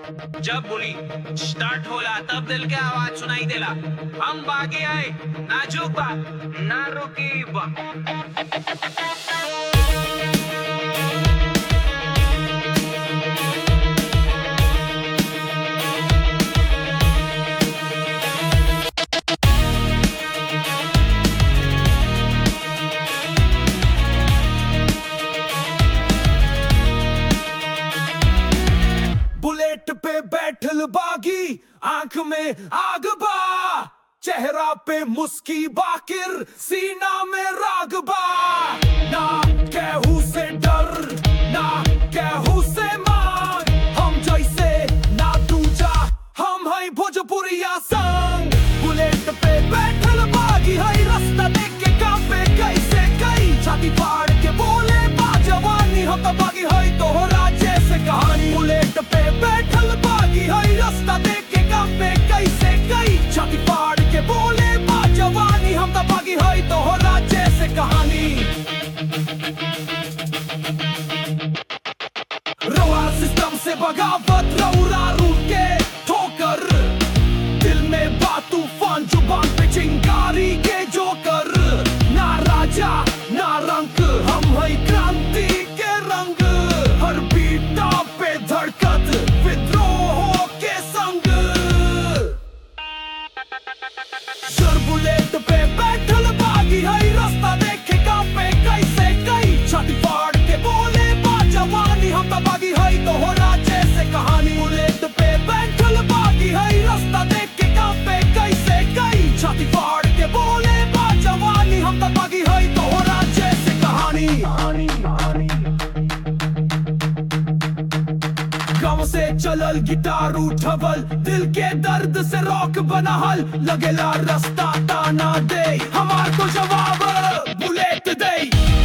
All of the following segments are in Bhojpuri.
जब बोली स्टार्ट होला तब दिल के आवाज सुनाई देला हम बागे आए नाजुक बा ना रुकी बा बुलेट पे बैठल बागी आंख में आग बा चेहरा पे मुस्की बाकिर सीना में राग बा ना केहू से डर ना केहू से मांग हम जैसे ना दूजा हम है भोजपुरिया संग बुलेट पे बैठल बागी है रास्ता देख के कांपे कैसे कई छाती फाड़ के बोले बा जवानी हम तो बागी है तोहरा जैसे कहानी बुलेट पे बैठल बागी है रास्ता देख के कांपे कैसे कई छाती फाड़ के बोले बा जवानी हम तो बागी है तोहरा जैसे कहानी रवा सिस्टम से बगावत रौरा रूट के ठोकर दिल में बात तूफान जुबान पे चिंगारी के जोकर ना राजा ना रंग हम है क्रांति के रंग हर बीटा पे धड़कत विद्रोह के संग सर बुलेट पे बैठल बागी है रास्ता देखे कांपे कैसे कई छाती फाड़ के बोले बा जवानी हम तो बागी है तोहरा जैसे कहानी बुलेट पे बैठल बागी है रास्ता देख के कांपे कैसे कई छाती फाड़ के बोले बा जवानी हम तो बागी है तोहरा जैसे कहानी कहानी कहानी गाँव से चलल गिटार उठवल दिल के दर्द से रॉक बनहल लगेला रास्ता ताना दे हमार को जवाब बुलेट दे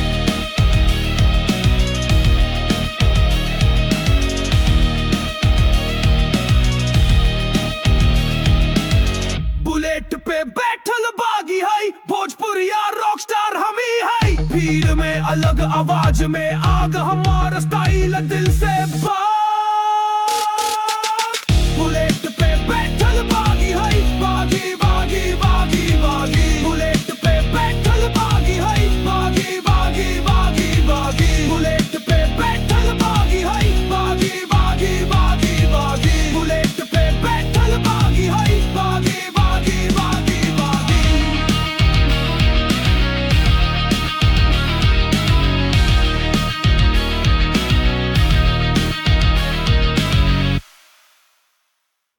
बुलेट पे बैठल बागी है भोजपुरिया रॉक स्टार हम ही है भीड़ में अलग आवाज में आग हमारा स्टाइल दिल से बात